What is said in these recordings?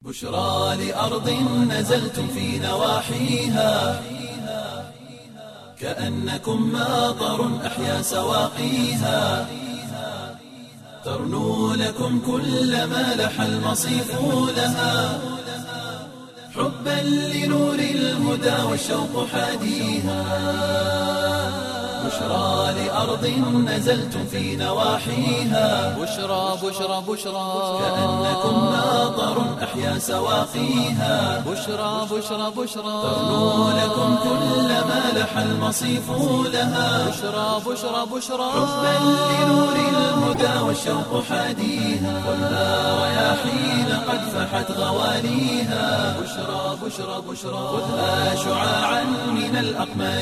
بشرى لأرض نزلتم في نواحيها كأنكم ماطر أحيا سواقيها ترنو لكم كل ما لح المصيف لها حبا لنور الهدى والشوق حاديها بشرى لأرض نزلتم في نواحيها بشرى بشرى بشرى كأنكم ماطر أحيا سواقيها بشرى بشرى بشرى ترنو لكم كل ما لح المصيف لها بشرى بشرى بشرى حبا لنور الهدى والشوق حاديها والنار رياحين قد فحت غواليها بشرى بشرى بشرى خذها شعاعا من الأقمار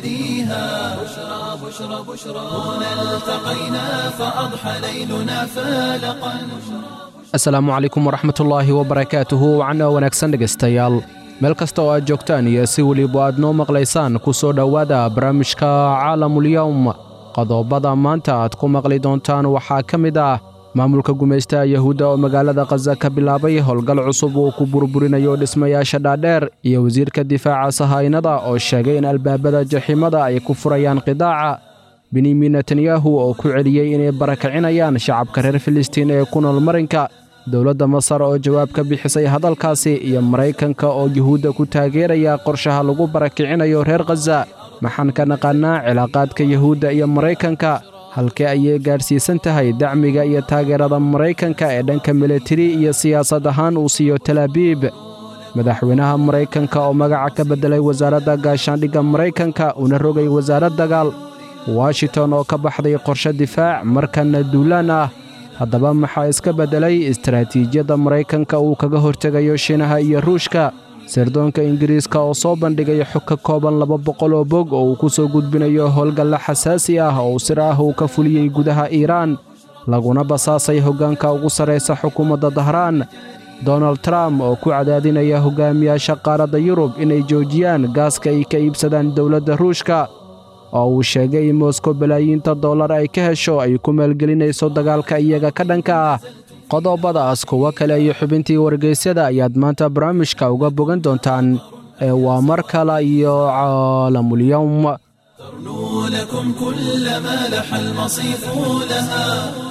نهديها بشرى بشرى بشرى هنا التقينا فأضحى ليلنا فالقا asalaamu calaykum waraxmatullaahi wabarakaatuhu wacna wanaagsan dhegaystayaal meel kasta oo aad joogtaan iyo si weliba aad noo maqlaysaan ku soo dhowaada barnaamijka caalamulyowm qodobada maanta aad ku maqli doontaan waxaa ka mid ah maamulka gumaystaha yahuudda oo magaalada khaza ka bilaabay howlgal cusub uu ku burburinayo dhismayaasha dhaadheer iyo wasiirka difaaca sahaynada oo sheegay in albaabada jaxiimada ay ku furayaan qidaaca benyamin netanyahu oo ku celiyey inay barakacinayaan shacabka reer filistiin ee ku nool marinka dowladda masar oo jawaab ka bixisay hadalkaasi iyo maraykanka oo yuhuudda ku taageeraya qorshaha lagu barakicinayo reer khaza maxaan ka naqaannaa cilaaqaadka yuhuudda iyo maraykanka halkee ayay gaadhsiisan tahay dacmiga iyo taageerada maraykanka ee dhanka militari iyo siyaasad ahaan uu siiyo talaabiib madaxweynaha maraykanka oo magaca ka beddelay wasaaradda gaashaandhigga maraykanka una rogay wasaarad dagaal washington oo ka baxday qorshe difaac markanna duulaan ah haddaba maxaa iska beddelay istaraatiijiyadda maraykanka uu kaga hortegayo shiinaha iyo ruushka sirdoonka ingiriiska oo soo bandhigay xog ka kooban laba boqol oo bog oo uu ku soo gudbinayo howlgalla xasaasi ah oo sir ah uu ka fuliyey gudaha iiraan laguna basaasay hoggaanka ugu sarraysa xukuumadda dahraan donald trump oo ku cadaadinaya hogaamiyaasha qaaradda yurub inay joojiyaan gaaska ay ka iibsadaan dowladda ruushka oo uu sheegay in moskow balaayiinta dollar ay ka hesho ay ku maalgelinayso dagaalka iyaga ka dhanka ah qodobadaas kuwo kale iyo xubintii wargaysyada ayaad maanta barnaamijka uga bogan doontaan ee waa mar kale iyo caalamulyowm ترنو لكم كل ما لح المصيف لها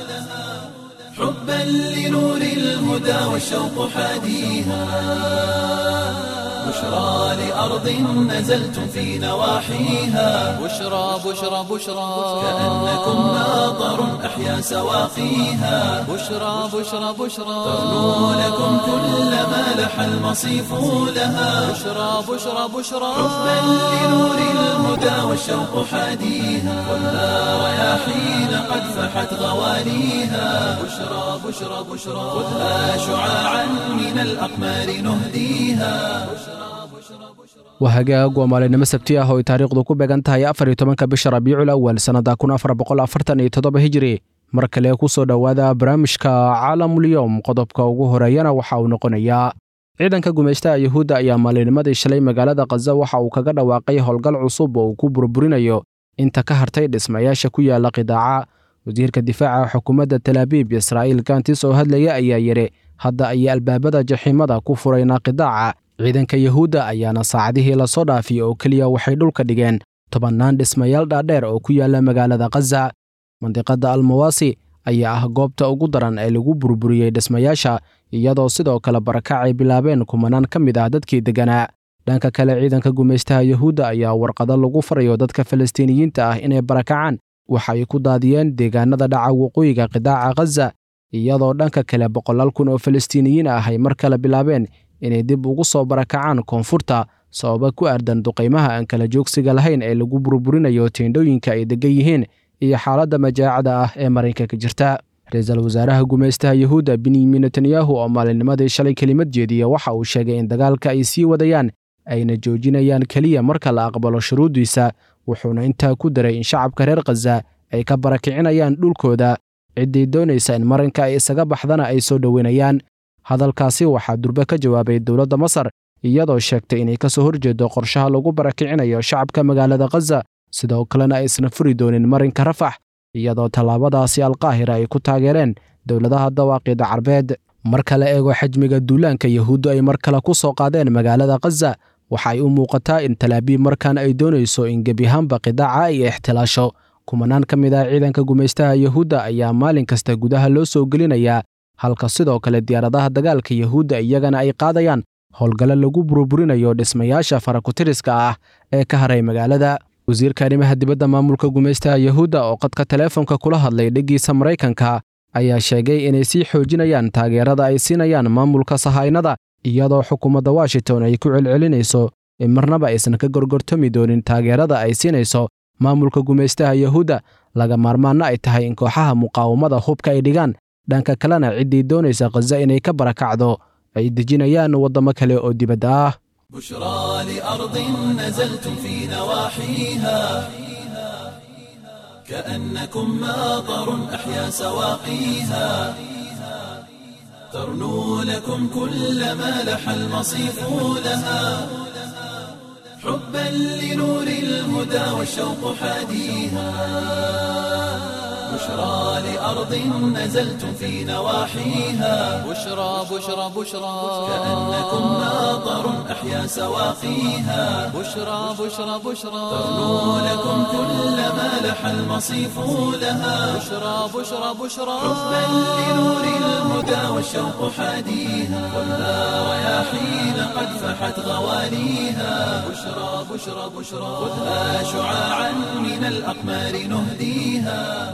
حبا لنور الهدى والشوق حاديها بشرى لأرض نزلتم في نواحيها بشرى بشرى بشرى كأنكم ماطر أحيا سواقيها بشرى بشرى بشرى ترنو لكم كل ما لح المصيف لها بشرى بشرى بشرى حبا لنور الهدى والشوق حاديها والنار رياحين قد فحت غواليها بشرى بشرى بشرى خذها شعاعا من الأقمار نهديها waa hagaag waa maalinimo sabti ah oo ay taariikhdu ku beegan tahay afar iyo tobanka bisha rabiicul awal sannadda kun afar boqol afartan iyo toddoba hijiri mar kale ku soo dhowaada barnaamijka caalamulyowm qodobka ugu horeeyana waxa uu noqonayaa ciidanka gumaystaha yuhuudda ayaa maalinimadii shalay magaalada khaza waxa uu kaga dhawaaqay howlgal cusub oo uu ku burburinayo inta ka hartay dhismayaasha ku yaala qidaaca wasiirka difaaca xukuumadda talaabiib israa'iil gantis oo hadlaya ayaa yidhi hadda ayay albaabada jaxiimada ku furaynaa qidaaca ciidanka yuhuudda ayaana saacadihii lasoo dhaafiyey oo keliya waxay dhulka dhigeen tobannaan dhismayaal dhaadheer oo ku yaala magaalada khaza mandiqadda almawasi ayaa ah goobta ugu daran ee lagu burburiyey dhismayaasha iyadoo sidoo kale barakac ay bilaabeen kumanaan ka mid ah dadkii degganaa dhanka kale ciidanka gumaystaha yuhuudda ayaa warqado lagu farayo dadka falastiiniyiinta ah inay barakacaan waxa ay ku daadiyeen deegaanada dhaca waqooyiga qidaaca khaza iyadoo dhanka kale boqolaal kun oo falastiiniyiin ah ay mar kale bilaabeen inay dib ugu soo barakacaan koonfurta sababa ku aadan duqaymaha aan kala joogsiga lahayn ee lagu burburinayo teendhooyinka ay degan yihiin iyo xaaladda majaacada ah ee marinka ka jirta ra-iisul wasaaraha gumaystaha yuhuudda benyamin netanyahu oo maalinnimadii shalay kelimad jeediya waxa uu sheegay in dagaalka ay sii wadayaan ayna joojinayaan keliya marka la aqbalo shuruuddiisa wuxuuna intaa ku daray in shacabka reer khaza ay ka barakicinayaan dhulkooda ciddii doonaysa in marinka ay isaga baxdana ay soo dhoweynayaan hadalkaasi waxaa durbe ka jawaabay dowladda masar iyadoo sheegtay inay ka soo horjeedo qorshaha lagu barakicinayo shacabka magaalada khaza sidoo kalena aysan furi doonin marinka rafax iyadoo tallaabadaasi alqaahira ay ku taageereen dowladaha dawaaqida carbeed marka la eego xajmiga duulaanka yahuuddu ay mar kale ku soo qaadeen magaalada khaza waxa ay u muuqataa in talaabiib markan ay doonayso in gebiahaanba qidaaca ay ixtilaasho kumanaan ka mid ah ciidanka gumaystaha yahuudda ayaa maalin kasta gudaha loo soo gelinayaa halka sidoo kale diyaaradaha dagaalka yahuudda iyagana ay qaadayaan howlgallo lagu burburinayo dhismayaasha farakutiriska ah ee ka haray magaalada wasiirka arrimaha dibadda maamulka gumaystaha yahuudda oo qadka teleefonka kula hadlay dheggiisa maraykanka ayaa sheegay inay sii xoojinayaan taageerada ay siinayaan maamulka sahaynada iyadoo xukuumadda washington ay ku celcelinayso in marnaba aysan ka gorgortami doonin taageerada ay siinayso maamulka gumaystaha yahuudda laga maarmaanna ay tahay in kooxaha muqaawamada hubka ay dhigaan dhanka kalena ciddii doonaysa khaza inay ka barakacdo ay dejinayaan waddamo kale oo dibadda ah بشرى لأرض نزلتم في نواحيها كأنكم ماطر أحيا سواقيها ترنو لكم كل ما لح المصيف لها حبا لنور الهدى والشوق حاديها بشرى لأرض نزلتم في نواحيها بشرى بشرى بشرى كأنكم ماطر أحيا سواقيها بشرى بشرى بشرى ترنو لكم كل ما لح المصيف لها بشرى بشرى بشرى حبا لنور الهدى والشوق حاديها خذها رياحين قد فحت غوانيها بشرى بشرى بشرى خذها شعاعا من الأقمار نهديها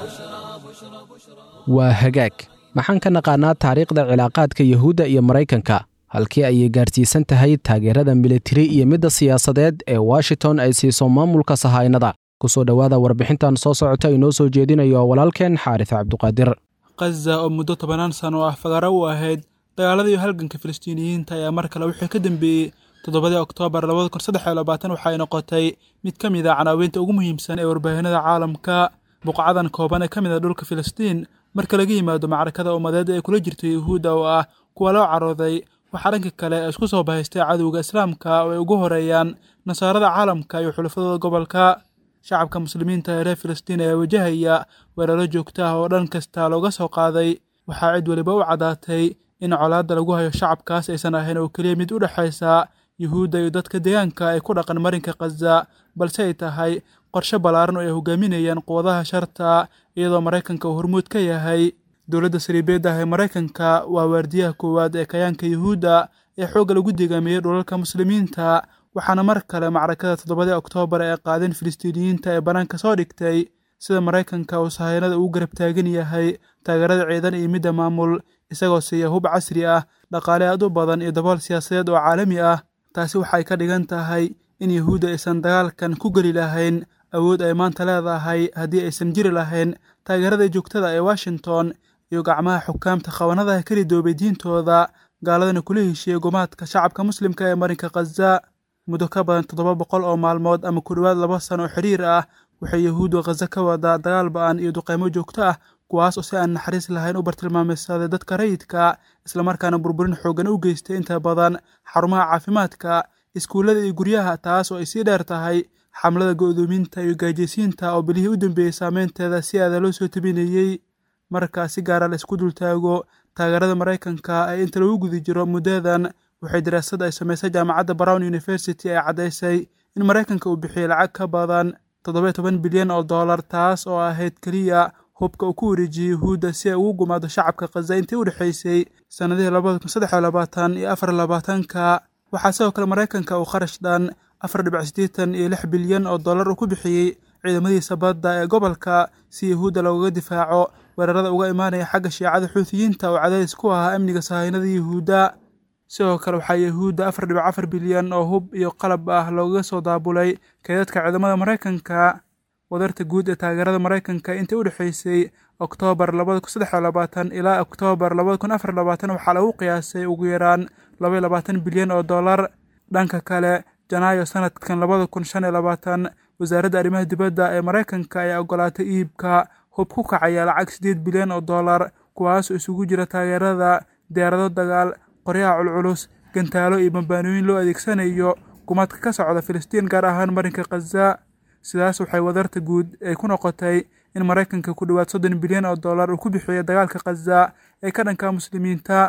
waa hagaag maxaan ka naqaanaa taariikhda cilaaqaadka yahuudda iyo maraykanka halkii ayay gaarsiisan tahay taageerada militari iyo midda siyaasadeed ee washington ay siiso maamulka sahaynada ku soo dhowaada warbixintan soo socota inoo soo jeedinayo walaalkeen xaaris cabduqaadir khaza oo muddo tobanaan sano oo ah fagaaro u ahayd dagaaladii halganka filistiiniyiinta ayaa mar kale wixii ka dambeeyey toddobadii oktoobar labada kun saddex iyo labaatan waxay noqotay mid ka mid a canaawiinta ugu muhiimsan ee warbaahinada caalamka buqcadan kooban ee ka mid a dhulka filistiin marka laga yimaado macrakada ummadeed ee kula jirta yuhuudda oo ah kuwa loo carooday waxaa dhanka kale ee isku soo bahaystay cadowga islaamka oo ay ugu horeeyaan nasaarada caalamka iyo xulafadooda gobolka shacabka muslimiinta ee reer filistiin ayaa wajahaya weeraro joogto ah oo dhan kasta looga soo qaaday waxaa cid weliba u caddaatay in colaadda lagu hayo shacabkaas aysan ahayn oo keliya mid u dhexaysa yuhuudda iyo dadka deegaanka ay ku dhaqan marinka khaza balse ay tahay qorshe ballaaran oo ay hogaaminayaan quwadaha sharta iyadoo maraykanka uu hormuud ka yahay dowladda sariibeedda ah ee maraykanka waa waardiyaha koowaad ee kayaanka yuhuudda ee xoogga lagu degaamiyey dhulalka muslimiinta waxaana mar kale macrakada toddobadii oktoobar ee qaadeen filistiiniyiinta ee bannaanka soo dhigtay sida maraykanka uu sahaynada ugu garab taagan yahay taageerada ciidan iyo midda maamul isagoo siiya hub casri ah dhaqaale aad u badan iyo dabool siyaasadeed oo caalami ah taasi waxay ka dhigan tahay in yuhuudda aysan dagaalkan ku geli lahayn awood ay maanta leedahay haddii aysan jiri lahayn taageerada joogtada ee washington iyo gacmaha xukaamta qabanadaha ka ridoobay diintooda gaaladana kula heshiiyey gumaadka shacabka muslimka ee marinka khaza muddo ka badan toddoba boqol oo maalmood ama ku dhowaad laba sano oo xidhiir ah waxay yuhuuddu khaza ka wadaa dagaal ba-an iyo duqeymo joogto ah kuwaas oo si aan naxariis lahayn u bartilmaameysaday dadka rayidka islamarkaana burburin xooggan u geystay inta badan xarumaha caafimaadka iskuullada iyo guryaha taas oo ay sii dheer tahay xamlada go'doominta iyo gaajaysiinta oo bilihii u dambeeyey saameynteeda si aada loo soo tabinayey marka si gaara la isku dultaago taageerada maraykanka ee inta lagu guda jiro muddadan waxay daraasad ay samaysay jaamacadda brown university ay caddaysay in maraykanka uu bixiyey lacag ka badan toddoba toban bilyan oo dollar taas oo ahayd keliya hubka uu ku wareejiyey yuhuudda si ay ugu gumaado shacabka khaza intii u dhexaysay sannadihii labada kun saddex iyo labaatan iyo afar labaatanka waxaa sidoo kale maraykanka uu kharash dhan afar dhibic siddeetan iyo lix bilyan oo dollar uu ku bixiyey ciidamadiisa badda ee gobolka si yuhuudda loogaga difaaco weerarada uga imaanaya xagga shiicada xuutiyiinta oo cadaadis ku ahaa amniga sahaynada yuhuudda sidoo kale waxaa yuhuudda afar dhibic afar bilyan oo hub iyo qalab ah loogaga soo daabulay kaydadka ciidamada maraykanka wadarta guud ee taageerada maraykanka intii u dhexaysay oktoobar labada kun saddex iyo labaatan ilaa oktoobar labada kun afar labaatan waxaa lagu qiyaasay ugu yaraan laba iyo labaatan bilyan oo dollar dhanka kale janaayo sanadkan labada kun shan iyo labaatan wasaaradda arrimaha dibadda ee maraykanka ayaa ogolaatay iibka hub ku kacaya lacag siddeed bilyan oo dollar kuwaasoo isugu jira taageerada diyaarado dagaal qoryaha culculus gantaalo iyo bambaanooyin loo adeegsanayo gumaadka ka socda filistiin gaar ahaan marinka khaza sidaas waxay wadarta guud ay ku noqotay in maraykanka ku dhowaad soddon bilyan oo dollar uu ku bixiyey dagaalka khaza ee ka dhanka muslimiinta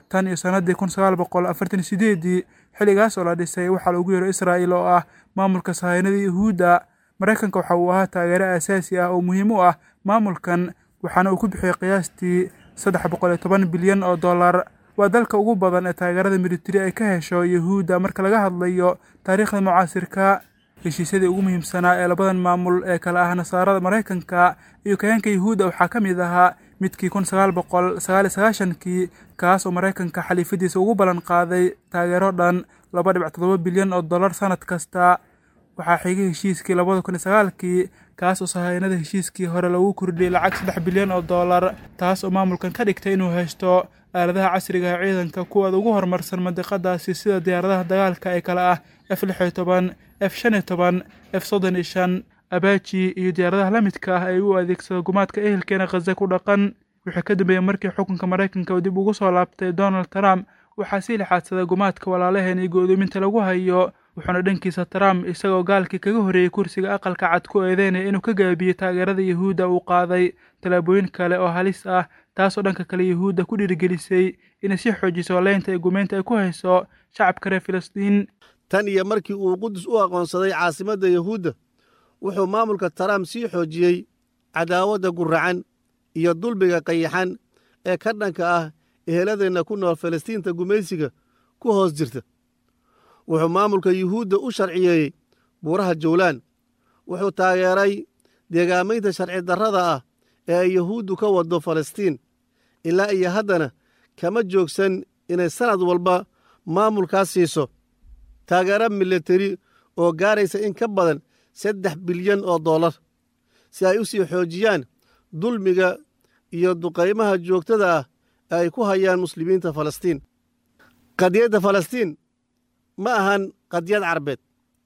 tan iyo sannaddii kun sagaal boqol afartan sideedii xilligaas oo la dhisay waxaa lagu yeero israa'il oo ah maamulka sahaynada yuhuudda maraykanka waxa uu ahaa taageero aasaasi ah oo muhiim u ah maamulkan waxaana uu ku bixiyey qiyaastii saddex boqol iyo toban bilyan oo dollar waa dalka ugu badan ee taageerada militari ay ka hesho yuhuudda marka laga hadlayo taariikhda mucaasirka heshiisyadii ugu muhiimsanaa ee labadan maamul ee kale ah nasaarada maraykanka iyo kayaanka yuhuudda waxaa ka mid ahaa midkii kun sagaal boqol sagaal iyo sagaashankii kaas oo maraykanka xaliifadiisa ugu ballan qaaday taageero dhan laba dhibic toddoba bilyan oo dollar sannad kasta waxaa xigay heshiiskii labada kun iyo sagaalkii kaas oo sahaynada heshiiskii hore lagu kordhiyey lacag saddex bilyan oo dollar taas oo maamulkan ka dhigtay inuu haysto aaladaha casriga ee ciidanka kuwooda ugu horumarsan mandiqadaasi sida diyaaradaha dagaalka ee kale ah f lix iyo toban f shan iyo toban f soddon iyo shan abaji iyo diyaaradaha la midka ah ay u adeegsado gumaadka ehelkeena khaza ku dhaqan wixii ka dambeeyey markii xukunka maraykanka uu dib ugu soo laabtay donald trump waxaa sii lixaadsaday gumaadka walaalaheen iyo go'doominta lagu hayo wuxuuna dhankiisa trump isagoo gaalkii kaga horreeyey kursiga aqalka cad ku eedeynaya inuu ka gaabiyey taageerada yuhuudda uu qaaday tallaabooyin kale oo halis ah taasoo dhanka kale yuhuudda ku dhiirigelisay inay sii xoojiso leynta ee gumeynta ay ku hayso shacabka reer filistiin tan iyo markii uu qudus u aqoonsaday caasimadda yuhuudda wuxuu maamulka trump sii xoojiyey cadaawadda guracan iyo dulbiga qayaxan ee ka dhanka ah eheladeenna ku nool falastiinta gumaysiga ku hoos jirta wuxuu maamulka yuhuudda u sharciyeeyey buuraha jawlaan wuxuu taageeray deegaamaynta sharci darrada ah ee ay yuhuuddu ka waddo falastiin ilaa iyo haddana kama joogsan inay sannad walba maamulkaas siiso taageero militari oo gaaraysa in ka badan saddex bilyan oo dollar si ay u sii xoojiyaan dulmiga iyo duqaymaha joogtada ah ee ay ku hayaan muslimiinta falastiin qadiyadda falastiin ma ahan qadiyad carbeed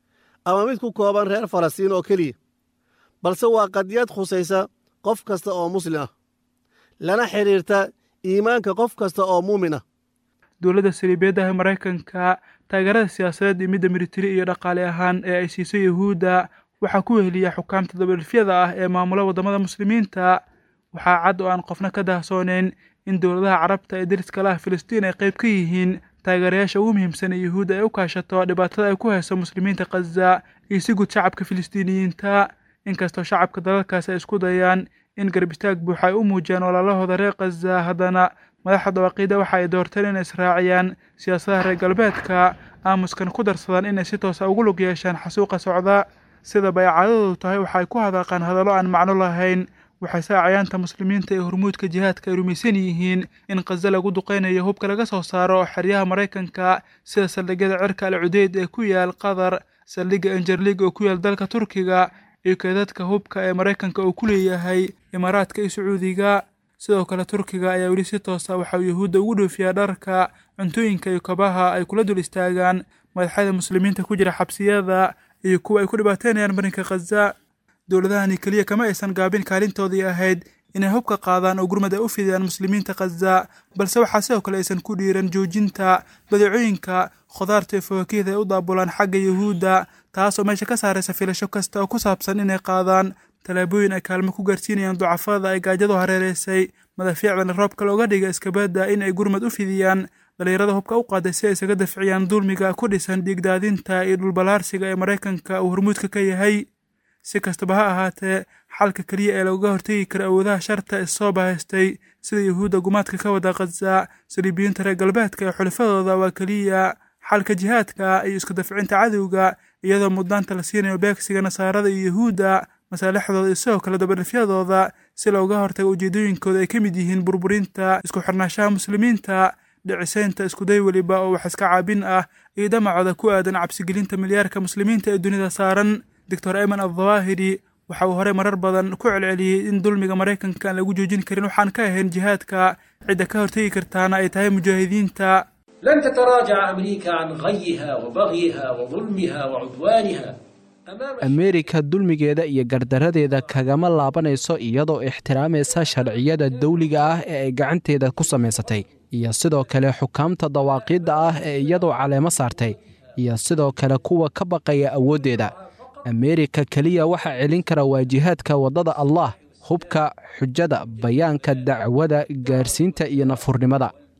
ama mid ku kooban reer falastiin oo keliya balse waa qadiyad khusaysa qof kasta oo muslim ah lana xidhiirta iimaanka qof kasta oo muumin ah dowladda saliibeedda ah maraykanka taageerada siyaasadeed iyo midda militari iyo dhaqaale ahaan ee ay siiso yuhuudda waxaa ku weheliya xukaamta dabadhifyada ah ee maamula waddamada muslimiinta waxaa cad oo aan qofna ka dahsoonayn in dowladaha carabta ee deriska lah filistiin ay qayb ka yihiin taageerayaasha ugu muhiimsan ee yuhuudda ay u kaashato dhibaatada ay ku hayso muslimiinta khaza iyo si guud shacabka filistiiniyiinta inkastoo shacabka dalalkaasi ay isku dayaan in garbistaag buuxa ay u muujiyaan walaalahooda reer khaza haddana madaxda dawaqiida waxa ay doorteen inay israaciyaan siyaasadaha reer galbeedka aamuskan ku darsadaan inay si toosa ugu lug yeeshaan xasuuqa socda sidaba ay caadadoodu tahay waxay ku hadaaqaan hadallo aan macno lahayn waxay saacayaanta muslimiinta ee hormuudka jihaadka ay rumaysan yihiin in khaza lagu duqaynayo hubka laga soo saaro xeryaha maraykanka sida saldhigyada cirka al cudeyd ee ku yaal qatar saldhigga enjerlig oo ku yaal dalka turkiga iyo keedadka hubka ee maraykanka uu ku leeyahay imaaraadka iyo sacuudiga sidoo kale turkiga ayaa weli si toosa waxa uu yuhuudda ugu dhoofiyaa dharka cuntooyinka iyo kabaha ay kula dul istaagaan madaxyada muslimiinta ku jira xabsiyada iyo kuwa ay ku dhibaateynayaan marinka khaza dowladahani keliya kama aysan gaabin kaalintoodii ahayd inay hubka qaadaan oo gurmad ay u fidiyaan muslimiinta khaza balse waxaa sidoo kale aysan ku dhiiran joojinta badeecooyinka khudaarta iyo fawaakihda ay u daabulaan xagga yuhuudda taasoo meesha ka saaraysa filasho kasta oo ku saabsan inay qaadaan tallaabooyin ay kaalmo ku gaarsiinayaan ducafada ay gaajadu hareeraysay madafiicdana roobka looga dhiga iskabadda in ay gurmad u fidiyaan dhalinyarada hubka u qaaday si ay isaga dafciyaan dulmiga ku dhisan dhiigdaadinta iyo dhulbalaarsiga ee maraykanka uu hormuudka ka yahay si kastaba ha ahaatee xalka keliya ee looga hortegi karo awoodaha sharta ee soo bahaystay sida yuhuudda gumaadka ka wada khaza saliibiyiinta reer galbeedka ee xulafadooda waa keliya xalka jihaadka iyo isku dafcinta cadowga iyadoo mudnaanta la siinayo beegsiga nasaarada iyo yuhuudda masaalixdooda iyo sidoo kale dabadhifyadooda si looga hortago ujeedooyinkooda ay ka mid yihiin burburinta isku xirnaanshaha muslimiinta dhicisaynta iskuday weliba oo wax iska caabin ah iyo damacooda ku aadan cabsigelinta milyaarka muslimiinta ee dunida saaran doctor eman aldawaahiri waxa uu horey marar badan ku celceliyey in dulmiga maraykanka aan lagu joojin karin waxaan ka ahayn jihaadka cidda ka hortegi kartaana ay tahay mujaahidiinta لن تتراجع أمريكا عن غيها وبغيها وظلمها وعدوانها أمام ameerika dulmigeeda iyo gardaradeeda kagama laabanayso iyadoo ixtiraamaysa sharciyada dawliga ah ee ay gacanteeda ku samaysatay iyo sidoo kale xukaamta dawaaqiidda ah ee iyadoo caleemo saartay iyo sidoo kale kuwa ka baqaya awooddeeda ameerika keliya waxaa celin kara waa jihaadka waddada allah hubka xujada bayaanka dacwada gaarsiinta iyo nafurnimada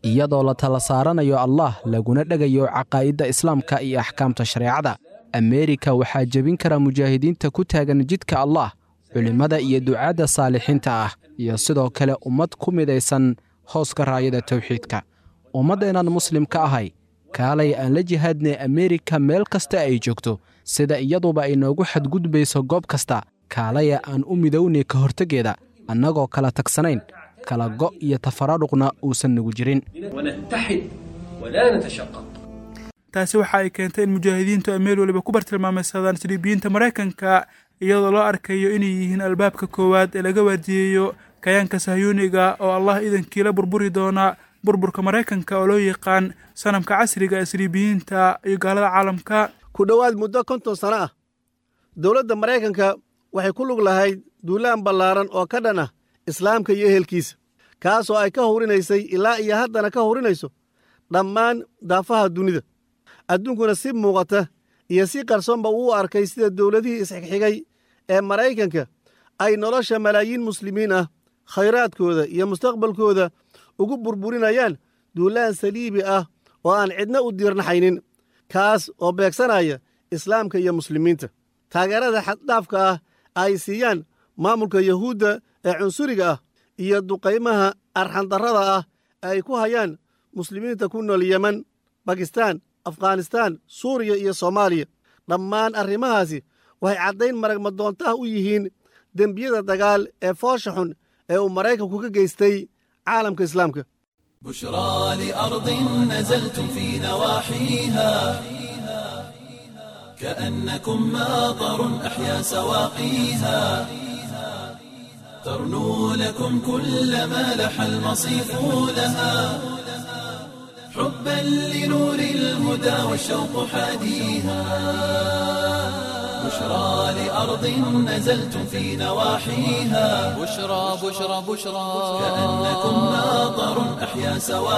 iyadoo la tala saaranayo allah laguna dhegayo caqaa'idda islaamka iyo axkaamta shareecada ameerika waxaa jebin kara mujaahidiinta ku taagan jidka allah culimmada iyo ducaadda saalixiinta ah iyo sidoo kale ummad ku midaysan hooska raayada tawxiidka ummaddeennan muslimka ahay kaalay aan la jihaadnay ameerika meel kasta ay joogto sida iyaduba ay noogu xadgudbayso goob kasta kaalaya aan u midownay ka horteggeeda annagoo kala tagsanayn kala go' iyo tafaradhuqna uusan nagu jirin ونتحد ولا نتشقق taasi waxa ay keentay in mujaahidiintu ay meel waliba ku bartilmaamaysadaan siliibiyiinta maraykanka iyadoo loo arkayo inay yihiin albaabka koowaad ee laga waardiyeeyo kayaanka sahyuuniga oo allah idankii la burburi doona burburka maraykanka oo loo yaqaan sanamka casriga ee siliibiyiinta iyo gaalada caalamka ku dhowaad muddo konton sano ah dowladda maraykanka waxay ku lug lahayd duulaan ballaaran oo ka dhan ah islaamka iyo ehelkiisa kaasoo ay ka hurinaysay ilaa iyo haddana ka hurinayso dhammaan daafaha dunida adduunkuna si muuqata iyo si qarsoonba uu arkay sida dowladihii isxigxigay ee maraykanka ay nolosha malaayiin muslimiin ah khayraadkooda iyo mustaqbalkooda ugu burburinayaan duulaan saliibi ah oo aan cidna u diirnaxaynin kaas oo beegsanaya islaamka iyo muslimiinta taageerada xaddhaafka ah ay siiyaan maamulka yahuudda ee cunsuriga ah iyo duqaymaha arxandarrada ah ee ay ku hayaan muslimiinta ku nool yemen bakistaan afghanistaan suuriya iyo soomaaliya dhammaan arrimahaasi waxay caddayn maragmadoontaha u yihiin dembiyada dagaal ee foosha xun ee uu maraykanku ka geystay caalamka islaamka بشرى لأرض نزلتم في نواحيها كأنكم ماطر أحيا سواقيها ترنو لكم كل ما لح المصيف لها حبا لنور الهدى والشوق حاديها بشرى لأرض نزلتم في نواحيها بشرى بشرى بشرى كأنكم ماطر أحيا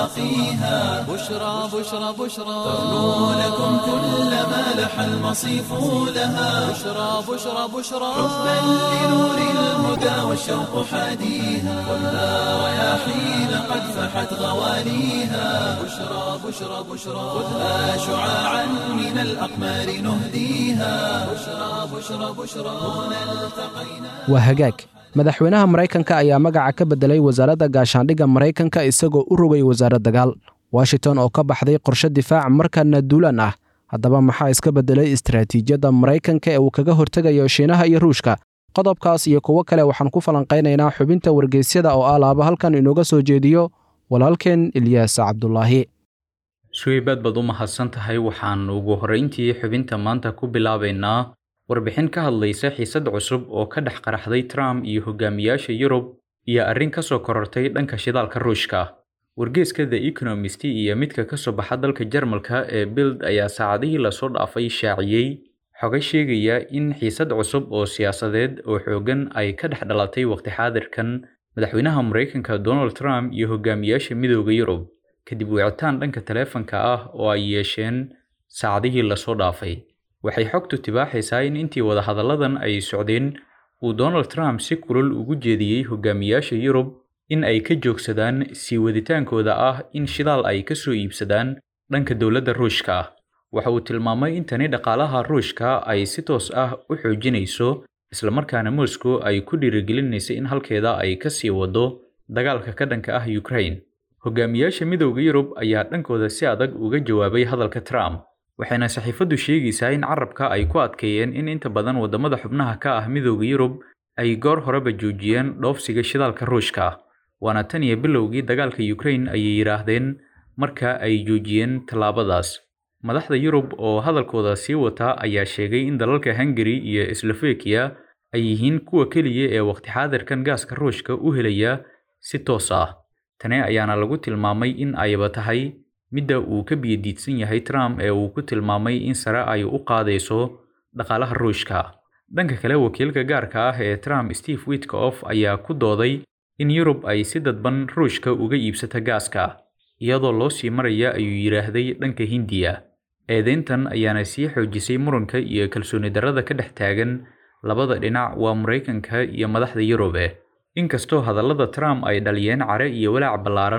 سواقيها بشرى بشرى بشرى ترنو لكم كل ما لح المصيف لها بشرى بشرى بشرى حبا لنور الهدى والشوق حاديها خذها رياحين قد فحت غواليها بشرى بشرى بشرى خذها شعاعا من الأقمار نهديها بشرى بشرى بشرى هنا التقينا waa hagaag madaxweynaha maraykanka ayaa magaca ka beddelay wasaaradda gaashaandhigga maraykanka isagoo u rogay wasaarad dagaal washington oo ka baxday qorshe difaac markaana duulaan ah haddaba maxaa iska beddelay istaraatiijiyadda maraykanka ee uu kaga hortegayo shiinaha iyo ruushka qodobkaas iyo kuwo kale waxaan ku falanqaynaynaa xubinta wargeysyada oo alaaba halkan inooga soo jeediyo walaalkeen ilyaas cabdulaahi suweybaad baad u mahadsan tahay waxaan ugu horrayntii xubinta maanta ku bilaabaynaa warbixin ka hadlaysa xiisad cusub oo ka dhex qaraxday trump iyo hogaamiyaasha yurub iyo arrin ka soo korortay dhanka shidaalka ruushka wargeeska the economist iyo midka ka soo baxa dalka jarmalka ee bild ayaa saacadihii lasoo dhaafay shaaciyey xoga sheegaya in xiisad cusub oo siyaasadeed oo xooggan ay ka dhex dhalatay waqti xaadirkan madaxweynaha maraykanka donald trump iyo hogaamiyaasha midooda yurub kadib wicitaan dhanka taleefanka ah oo ay yeesheen saacadihii lasoo dhaafay waxay xogtu tibaaxaysaa in intii wadahadalladan ay socdeen uu donald trump si kulul ugu jeediyey hogaamiyaasha yurub in ay ka joogsadaan sii waditaankooda ah in shidaal ay ka soo iibsadaan dhanka dowladda ruushka ah waxa uu tilmaamay in tani dhaqaalaha ruushka ay si toos ah u xoojinayso islamarkaana moscow ay ku dhiirigelinaysa in halkeeda ay ka sii wado dagaalka ka dhanka ah ukraine hogaamiyaasha midowda yurub ayaa dhankooda si adag uga jawaabay hadalka trump waxayna saxiifaddu sheegaysaa in carabka ay ku adkeeyeen in inta badan waddamada xubnaha ka ah midowda yurub ay goor horeba joojiyeen dhoofsiga shidaalka ruushka waana tan iyo bilowgii dagaalka ukraine ayay yidhaahdeen marka ay joojiyeen tallaabadaas madaxda yurub oo hadalkooda sii wata ayaa sheegay in dalalka hungari iyo slovakia ay yihiin kuwa keliya ee waqti xaadirkan gaaska ruushka u helaya si toos ah tani ayaana lagu tilmaamay in ayba tahay midda uu ka biyadiidsan yahay trump ee uu ku tilmaamay in sare ay u qaadayso dhaqaalaha ruushka dhanka kale wakiilka gaarka ah ee trump steve witkoff ayaa ku dooday in yurub ay si dadban ruushka uga iibsata gaaska iyadoo loo sii maraya ayuu yidhaahday dhanka hindiya eedeyntan ayaana sii xoojisay muranka iyo kalsooni darrada ka dhex taagan labada dhinac waa maraykanka iyo madaxda yurube inkastoo hadallada trump ay dhaliyeen care iyo walaac ballaaran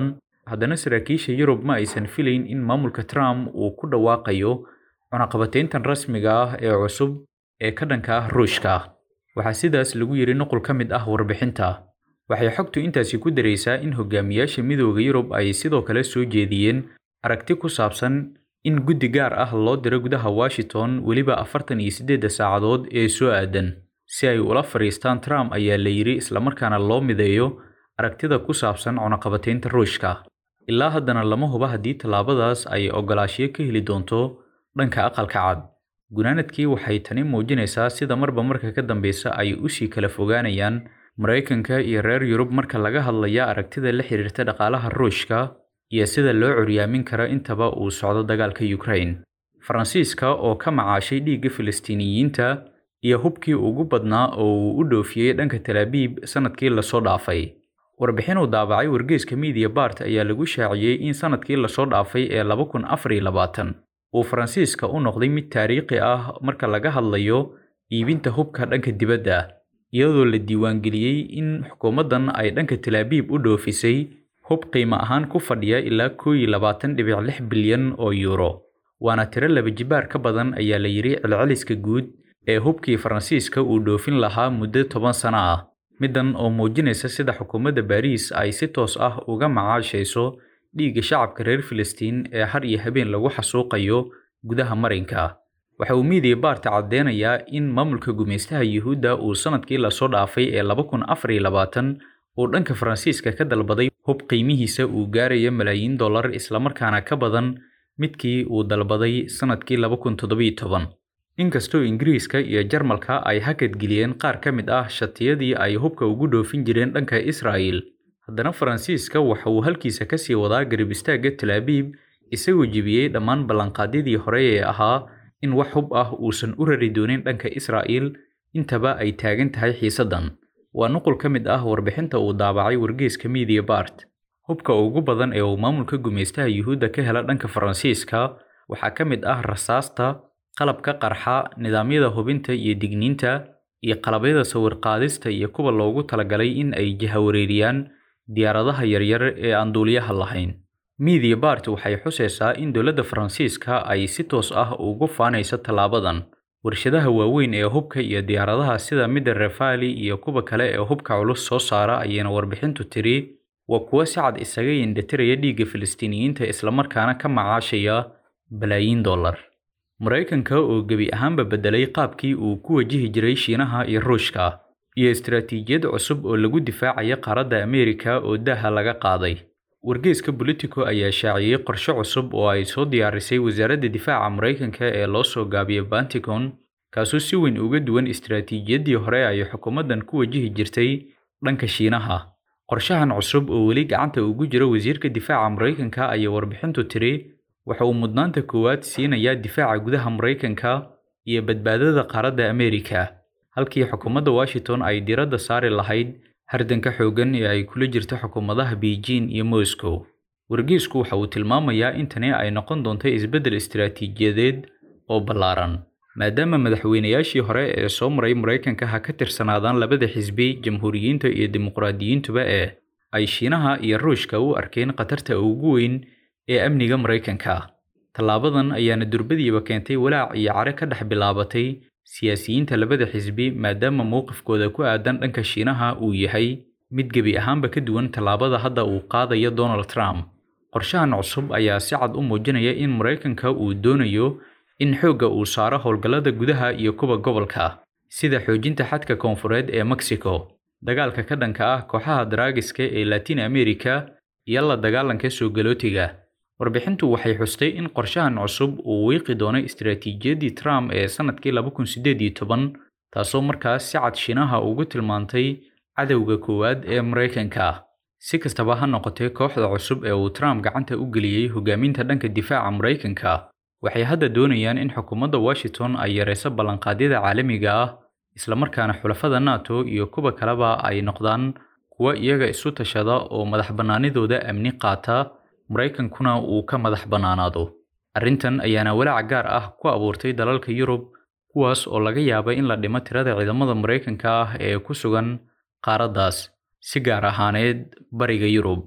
haddana saraakiisha yurub ma aysan filayn in maamulka trump uu ku dhawaaqayo cunaqabateyntan rasmiga ah ee cusub ee ka dhanka ah ruushka waxaa sidaas lagu yidhi nuqul ka mid ah warbixinta waxay xogtu intaasi ku daraysaa in hogaamiyaasha midooda yurub ay sidoo kale soo jeediyeen aragti ku saabsan in guddi gaar ah loo diro gudaha washington weliba afartan iyo siddeedda saacadood ee soo aadan si ay ula fadhiistaan trump ayaa la yidhi islamarkaana loo mideeyo aragtida ku saabsan cunaqabateynta ruushka ilaa haddana lama huba haddii tallaabadaas ay ogolaashiyo ka heli doonto dhanka aqalka cad gunaanadkii waxay tani muujinaysaa sida marba marka ka dambeysa ay usii kala fogaanayaan maraykanka iyo reer yurub marka laga hadlaya aragtida la xiriirta dhaqaalaha ruushka iyo sida loo curyaamin karo intaba uu socdo dagaalka ukraine faransiiska oo ka macaashay dhiigga filistiiniyiinta iyo hubkii ugu badnaa oo uu u dhoofiyey dhanka talaabiib sanadkii lasoo dhaafay warbixin uu daabacay wargeyska midiya bart ayaa lagu shaaciyey in sanadkii lasoo dhaafay ee laba kun afar iyo labaatan uu faransiiska u noqday mid taariikhi ah marka laga hadlayo iibinta hubka dhanka dibadda iyadoo la diiwaangeliyey in xukuumaddan ay dhanka talaabiib u dhoofisay hub qiimo ahaan ku fadhiya ilaa koo iyo labaatan dhibic lix bilyan oo yuuro waana tiro laba jibaar ka badan ayaa la yidhi celceliska guud ee hubkii faransiiska uu dhoofin lahaa muddo toban sano ah middan oo muujinaysa sida xukuumadda baariis ay si toos ah uga macaashayso dhiigga shacabka reer filistiin ee har iyo habeen lagu xasuuqayo gudaha marinka waxa uu miidiya baarta caddeynayaa in maamulka gumaystaha yuhuudda uu sanadkii lasoo dhaafay ee laba kun afar iyo labaatan uu dhanka faransiiska ka dalbaday hub qiimihiisa uu gaaraya malaayiin dollar islamarkaana ka badan midkii uu dalbaday sanadkii laba kun toddobiyo toban inkastoo ingiriiska iyo jarmalka ay hakadgeliyeen qaar ka mid ah shatiyadii ay hubka ugu dhoofin jireen dhanka israa'il haddana faransiiska waxa uu halkiisa ka sii wadaa garib istaagga talaabiib isagoo jebiyey dhammaan ballanqaadyadii hore ee ahaa in wax hub ah uusan u rari doonin dhanka israa'il intaba ay taagan tahay xiisaddan waa nuqul ka mid ah warbixinta uu daabacay wargeyska midiya bart hubka ugu badan ee uu maamulka gumaystaha yuhuudda ka hela dhanka faransiiska waxaa ka mid ah rasaasta qalabka qarxa nidaamyada hubinta iyo digniinta iyo qalabyada sawir-qaadista iyo kuwa loogu talagalay in ay jahawareeriyaan diyaaradaha yaryar ee aan duuliyaha lahayn midiya bart waxay xusaysaa in dowladda faransiiska ay si toos ah ugu faanayso tallaabadan warshadaha waaweyn ee hubka iyo diyaaradaha sida midda refali iyo kuwa kale ee hubka culus soo saara ayayna warbixintu tiri waa kuwo si cad isaga yindhatiraya dhiigga filistiiniyiinta islamarkaana ka macaashaya balaayiin dollar maraykanka oo gebi ahaanba beddelay qaabkii uu ku wajihi jiray shiinaha iyo ruushka iyo istaraatiijiyad cusub oo lagu difaacaya qaaradda ameerika oo daaha laga qaaday wargeyska bolitico ayaa shaaciyey qorshe cusub oo ay soo diyaarisay wasaaradda difaaca maraykanka ee loo soo gaabiyo banticon kaasoo si weyn uga duwan istaraatiijiyaddii hore ay xukuumaddan ku wajihi jirtay dhanka shiinaha qorshahan cusub oo weli gacanta ugu jira wasiirka difaaca maraykanka ayaa warbixintu tiri waxa uu mudnaanta koowaad siinayaa difaaca gudaha maraykanka iyo badbaadada qaaradda ameerika halkii xukuumadda washington ay diradda saari lahayd hardanka xooggan ee ay kula jirto xukuumadaha beijing iyo moscow wargeysku waxa uu tilmaamayaa in tani ay noqon doonto isbeddel istaraatiijiyadeed oo ballaaran maadaama madaxweynayaashii hore ee soo maray maraykanka ha ka tirsanaadaan labada xisbi jamhuuriyiinta iyo dimuqraadiyiintuba ee ay shiinaha iyo ruushka u arkeen khatarta ugu weyn ee amniga maraykanka tallaabadan ayaana durbadiiba keentay walaac iyo care ka dhex bilaabatay siyaasiyiinta labada xisbi maadaama mowqifkooda ku aadan dhanka shiinaha uu yahay mid gebi ahaanba ka duwan tallaabada hadda uu qaadayo donald trump qorshahan cusub ayaa si cad u muujinaya in maraykanka uu doonayo in xoogga uu saaro howlgallada gudaha iyo kuwa gobolka sida xoojinta xadka koonfureed ee mexico dagaalka ka dhanka ah kooxaha daraagiska ee latin america iyo la dagaalanka soo galootiga warbixintu waxay xustay in qorshahan cusub uu wiiqi doono istaraatiijiyaddii trump ee sannadkii laba kun siddeed iyo toban taasoo markaas si cad shiinaha ugu tilmaantay cadowga koowaad ee maraykanka si kastaba ha noqotee kooxda cusub ee uu trump gacanta u geliyey hogaaminta dhanka difaaca maraykanka waxay hadda doonayaan in xukuumadda washington ay yarayso ballanqaadyada caalamiga ah islamarkaana xulafada nato iyo kuwa kaleba ay noqdaan kuwa iyaga isu tashada oo madax bannaanidooda amni qaata maraykankuna uu ka madax bannaanaado arrintan ayaana walaac gaar ah ku abuurtay dalalka yurub kuwaas oo laga yaaba in la dhimo tirada ciidamada maraykanka ah ee ku sugan qaaraddaas si gaar ahaaneed bariga yurub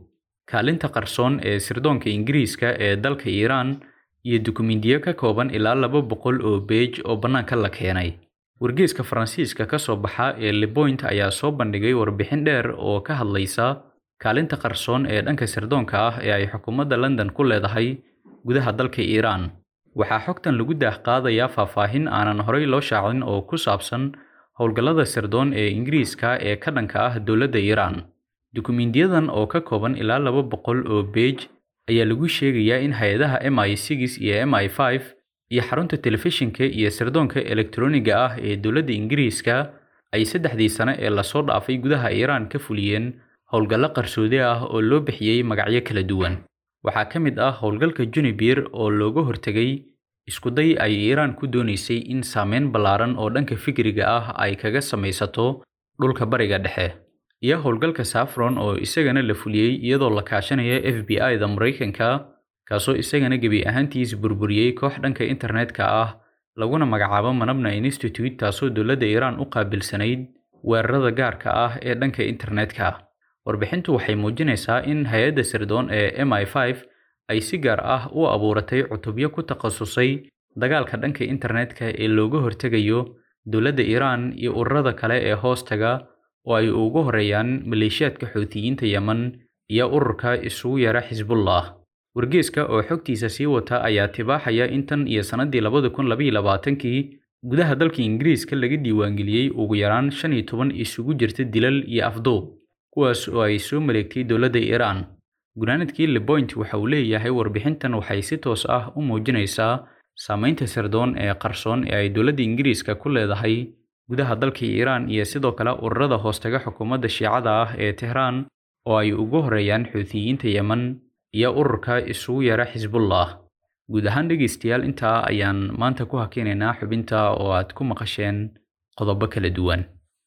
kaalinta qarsoon ee sirdoonka ingiriiska ee dalka iiraan iyo dukumiintiyo ka kooban ilaa laba boqol oo beej oo bannaanka la keenay wargeyska faransiiska ka soo baxa ee lepoint ayaa soo bandhigay warbixin dheer oo ka hadlaysa kaalinta qarsoon ee dhanka sirdoonka ah ee ay xukuumadda london ku leedahay gudaha dalka iiraan waxaa xogtan lagu daahqaadayaa faahfaahin aanan horey loo shaacin oo ku saabsan howlgallada sirdoon ee ingiriiska ee ka dhanka ah dowladda iiraan dukumiintiyadan oo ka kooban ilaa laba boqol oo beej ayaa lagu sheegayaa in hay-adaha m i six iyo m i five iyo xarunta telefishinka iyo sirdoonka elektroniga ah ee dowladda ingiriiska ay saddexdii sane ee lasoo dhaafay gudaha iiraan ka fuliyeen howlgallo qarsoodi ah oo loo bixiyey magacyo kala duwan waxaa ka mid ah howlgalka junibir oo looga hortegay iskuday ay iiraan ku doonaysay in saameyn ballaaran oo dhanka fikriga ah ay kaga samaysato dhulka bariga dhexe iyo howlgalka safron oo isagana la fuliyey iyadoo la kaashanaya f b i-da maraykanka kaasoo isagana gebi ahaantiis burburiyey koox dhanka internetka ah laguna magacaabo manabna institute taasoo dowladda iiraan u qaabilsanayd weerarada gaarka ah ee dhanka internetka warbixintu waxay muujinaysaa in hay-adda sirdoon ee m i five ay si gaar ah u abuuratay cutubyo ku takhasusay dagaalka dhanka internetka ee looga hortegayo dowladda iiraan iyo ururada kale ee hoostaga oo ay ugu horeeyaan maleeshiyaadka xuutiyiinta yemen iyo ururka isugu yara xisbullah wargeeska oo xogtiisa sii wata ayaa tibaaxaya in tan iyo sannadii labada kun labaiyo labaatankii gudaha dalka ingiriiska laga diiwaangeliyey ugu yaraan shan iyo toban isugu jirta dilal iyo afduub kuwaas oo ay soo maleegtay dowladda iiraan gunaanadkii lepoint waxa uu leeyahay warbixintan waxay si toos ah u muujinaysaa saamaynta sirdoon ee qarsoon ee ay dowladda ingiriiska ku leedahay gudaha dalka iiraan iyo sidoo kale ururada hoostaga xukuumadda shiicada ah ee tehraan oo ay ugu horeeyaan xuutiyiinta yemen iyo ururka isugu yara xisbullah guud ahaan dhegaystayaal intaa ayaan maanta ku hakinaynaa xubinta oo aad ku maqasheen qodobo kala duwan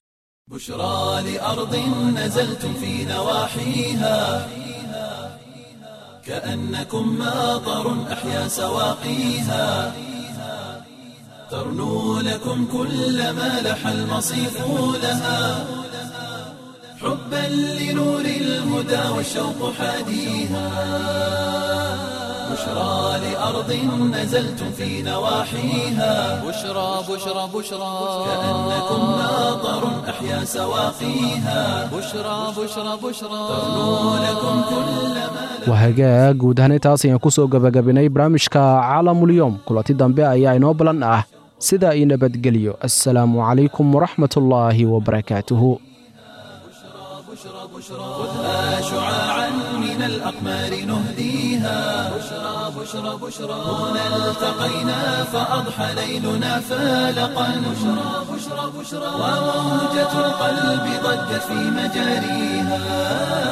بشرى لأرض نزلتم في نواحيها كأنكم ماطر أحيا سواقيها ترنو لكم كل ما لح المصيف لها حبا لنور الهدى والشوق حاديها بشرى لأرض نزلتم في نواحيها بشرى بشرى بشرى كأنكم ماطر أحيا سواقيها بشرى بشرى بشرى ترنو لكم كل ما waa hagaag guud ahaan intaas ayaan ku soo gebagabinay barnaamijka caalamulyoom kulanti dambe ayaa inoo balan ah sidaa io nabadgelyo assalaamu calaykum waraxmatullaahi wabarakaatuhu خذها شعاعا من الأقمار نهديها بشرى بشرى بشرى هنا التقينا فأضحى ليلنا فالقا بشرى بشرى بشرى وموجة القلب ضجت في مجاريها